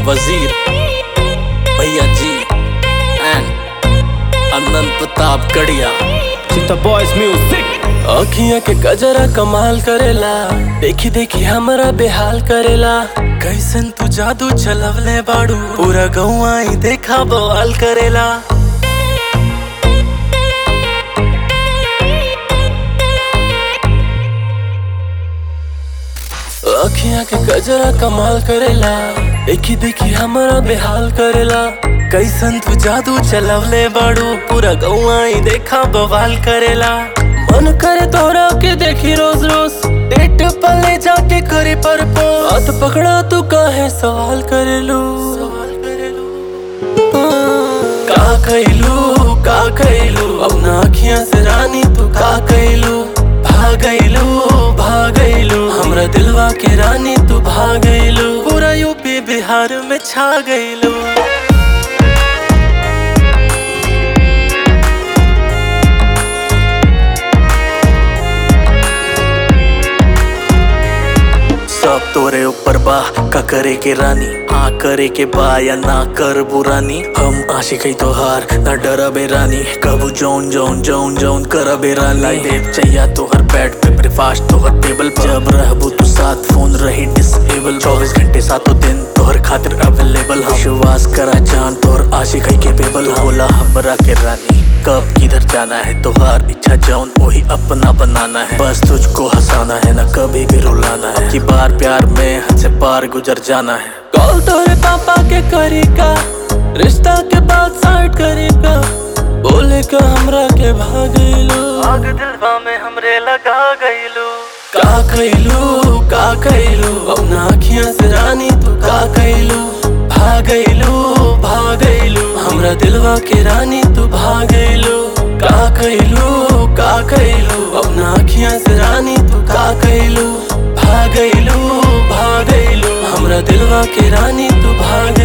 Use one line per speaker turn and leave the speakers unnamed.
वजीर भैया जी एंड अनंत प्रताप गढ़िया
चिंता बॉयज म्यूजिक
अखियां के गजरा कमाल करेला देखी देखी हमरा बेहाल करेला कैसन तू जादू चलवले बाड़ू पूरा गौवा ही देखा बवाल करेला अखियां के गजरा कमाल करेला देखी देखी हमरा बेहाल करेला कैसन तू जादू चलवले बाड़ू पूरा गौवा ही देखा बवाल करेला मन करे तोरा के देखी रोज रोज डेट पले जाके करे पर हाथ पकड़ा तू काहे सवाल करेलू सवाल करेलू का कैलू का कैलू अपना अखियां से रानी तू का कैलू भागैलू भागैलू हमरा दिलवा के रानी तू भागैलू पूरा यूपी बिहार में छा गैलू सब तोरे ऊपर बा का करे के रानी हाँ करे के बा या ना कर बुरानी हम आशिक है तोहार ना डरबे रानी कबू जौन जौन जौन जौन करबे रानी लाई देव चाहिए तोहर बेड पे ब्रेकफास्ट तोहर टेबल पे जब रहबू तू साथ फोन रही डिसेबल चौबीस घंटे सातों दिन तोहर खातिर अवेलेबल विश्वास करा जान तोहर आशिक है केपेबल होला हमरा के रानी कब किधर जाना है तोहार इच्छा जौन वही अपना बनाना है बस तुझको हंसाना है ना कभी भी रुलाना है कि बार प्यार में हद से पार गुजर जाना है कॉल तोरे पापा के करेगा रिश्ता के बाद साइड करेगा बोले का हमरा के भागैलो आग दिलवा में हमरे लगा गईलो का कैलू का कैलू अपना अखियां से रानी तू का कैलू भागैलू भागैलू हमरा दिलवा के रानी तू भागैलू का कैलू का कैलू अपना अखियां से रानी तू का कैलू भागैलू भागैलू हमरा दिलवा के रानी तू भाग